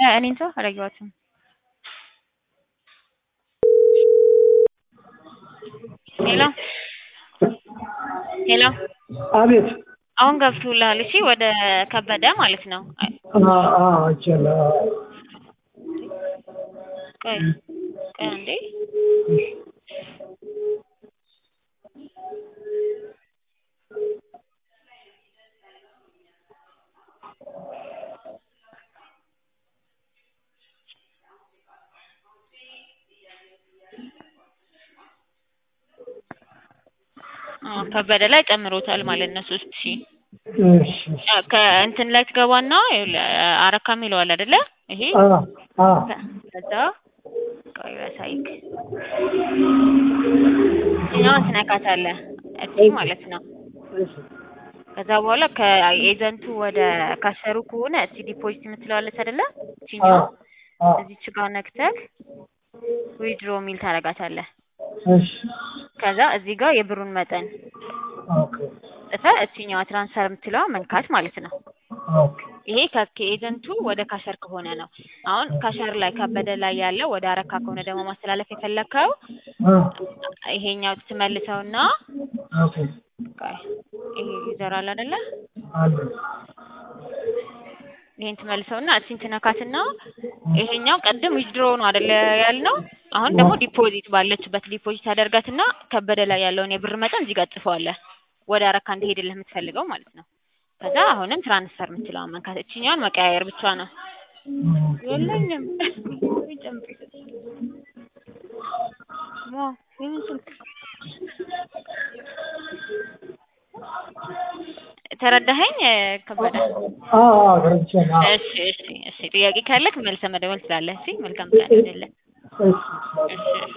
እኔ እንጃ አላየኋትም። ሄሎ ሄሎ አቤት አሁን ገብቶልሃል? እሺ ወደ ከበደ ማለት ነው። አይቻለሁ። ቆይ ቆይ አንዴ አዎ ከበደ ላይ ጨምሮታል ማለት ነው ሶስት ሺህ እሺ ከእንትን ላይ ትገባና ይኸውልህ አረካ የሚለዋል አይደለ? ይሄ አ አ ከዛ ቆይ ላሳይክ። ይኸኛውን ትነካታለህ እዚህ ማለት ነው። እሺ ከዛ በኋላ ከኤጀንቱ ወደ ካሸሩ ከሆነ እስቲ ዲፖዚት የምትለዋለች አይደለ? እቺኛው አ እዚች ጋር ነክተህ ዊድሮ የሚል ታደርጋታለህ። እሺ ከዛ እዚህ ጋር የብሩን መጠን ኦኬ ጽፈህ እቺኛዋ ትራንስፈር የምትለዋ መንካት ማለት ነው። ኦኬ ይሄ ከ- ከኤጀንቱ ወደ ካሸር ከሆነ ነው። አሁን ካሸር ላይ ከበደ ላይ ያለው ወደ አረካ ከሆነ ደግሞ ማስተላለፍ የፈለግከው አ ይሄኛው ትመልሰውና ኦኬ ቆይ ይሄ ይዘራል አይደለ? አለ ይሄን ትመልሰውና እቺን ትነካትና ይሄኛው ቀድም ዊዝድሮ ነው አይደለ ያልነው። አሁን ደግሞ ዲፖዚት ባለችበት ዲፖዚት አደርጋትና ከበደ ላይ ያለውን የብር መጠን እዚህ ጋር ጽፈዋለህ። ወደ አረካ እንዲሄድልህ የምትፈልገው ማለት ነው። ከዛ አሁንም ትራንስፈር የምትለውን መንካት፣ እችኛውን መቀያየር ብቻ ነው። የለኝም ጨምር ዋ ይህን ስልክ ተረዳኸኝ ከበደ? አ አ ተረድቻለሁ። አ እሺ እሺ እሺ ጥያቄ ካለክ መልሰህ መደወል ትችላለህ። እሺ መልካም ቀን ይሁንልህ። እሺ እሺ